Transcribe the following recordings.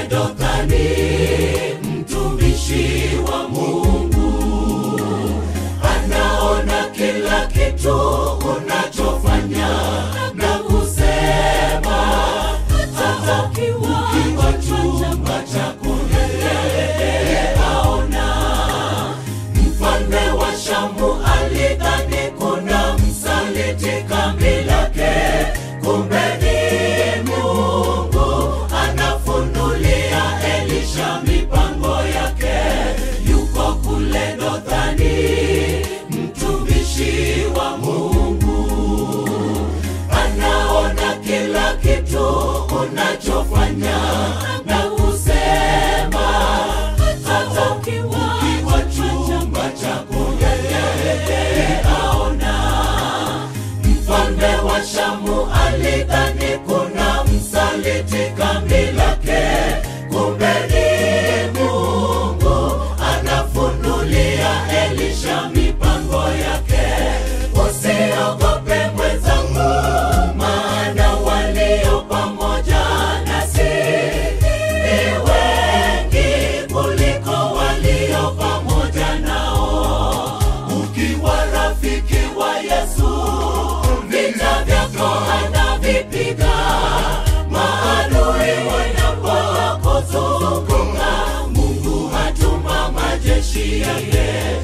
kule Dothani, mtumishi wa Mungu anaona kila kitu unachofanya na kusema, hata ukiwa chumba chako yeye aona. Mfalme wa Shamu alidhani kuna msaliti kambi lake, kumbe ni Mungu anafunulia Elisha mipango yake. Yuko kule Dothani, mtumishi wa Mungu anaona kila kitu unachofanya na kusema, hata ukiwa chumba chako yeye aona. Mfalme wa Shamu alidhani kuna msaliti kambi lake, kumbe ni Mungu anafunulia Elisha mipango yake. Usiogope mwenzangu, maana walio pamoja nasi ni wengi kuliko walio pamoja nao. Ukiwa rafiki wa Yesu, vita vyako anavipiga. Maadui wanapokuzunguka, Mungu hatuma majeshi yake,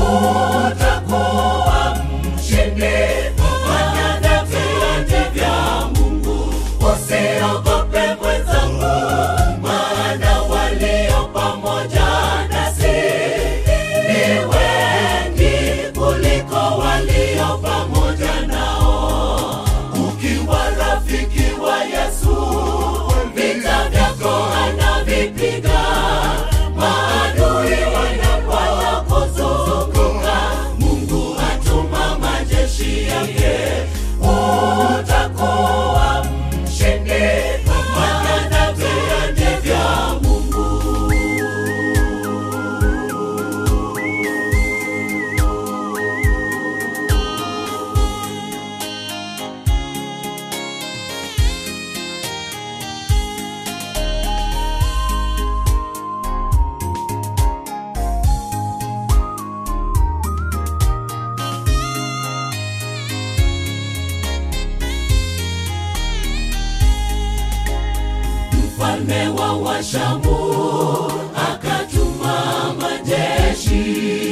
utakuwa mshindi. Fanya viwanja vya Mungu, usiogope mwenzangu, maana walio pamoja nasi ni wengi kuliko walio pamoja nao. Ukiwa rafiki wa Yesu, vita vyako anavipiga. Maadui wanapokuzunguka, Mungu atuma majeshi yake, utakuwa mshindi. Fanya viwanja vya Mungu. mfalme wa Washamu akatuma majeshi,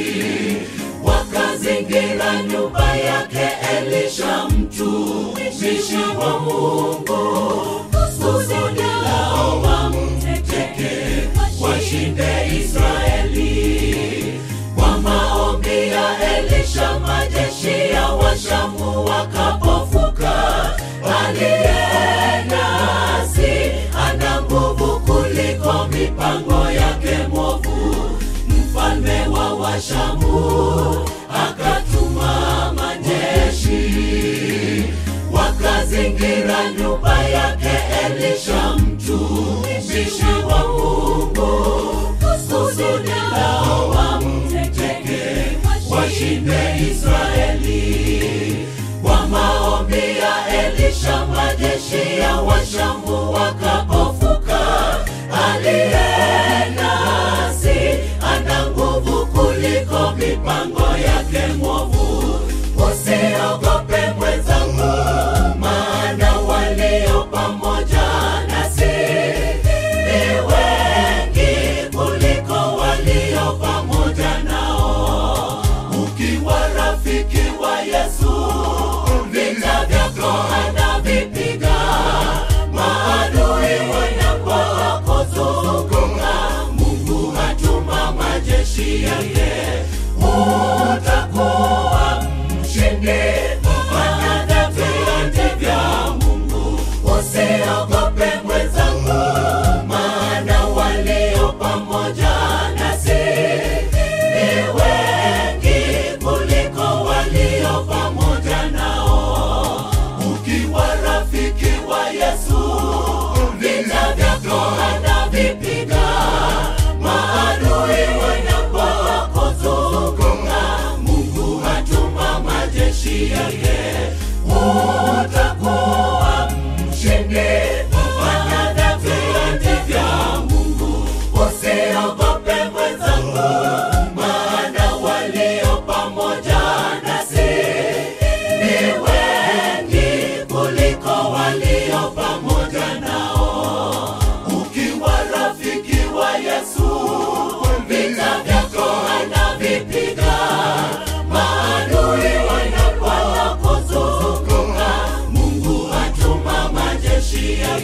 wakazingira nyumba yake Elisha mtumishi wa Mungu, kusudi lao wamteke, washinde Israeli. Kwa maombi ya Elisha, majeshi ya Washamu wakapofuka. Aliye nasi ana nguvu kuliko mipango yake mwovu. Mfalme wa Washamu akatuma majeshi, wakazingira nyumba yake Elisha mtumishi wa Mungu, kusudi lao wamteke, washinde Israeli. Kwa maombi ya Elisha, majeshi ya Washamu wakapofuka. Aliye nasi ana nguvu kuliko mipango yake mwovu. Usiogope mwenzangu, maana walio pamoja nasi ni wengi kuliko walio pamoja nao. Ukiwa rafiki wa Yesu, vita vyako anavipiga. Maana ya